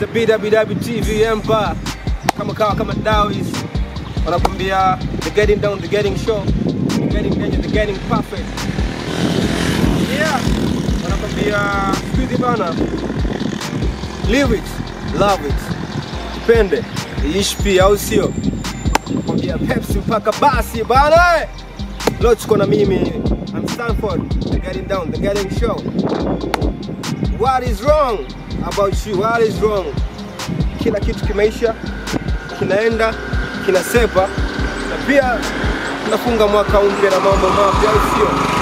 BWW TV Empire kama kawa kama Dawis wanakwambia the getting down the getting show the getting danger the getting perfect yeah wanakwambia siku hizi bana live it love it pende iishi pia au sio kwambia Pepsi mpaka basi bana leo tuko na mimi I'm Stanford the getting down the getting show what is wrong about you what is wrong kila kitu kimeisha kinaenda kinasepa na pia tunafunga mwaka mpya na mambo mapya au sio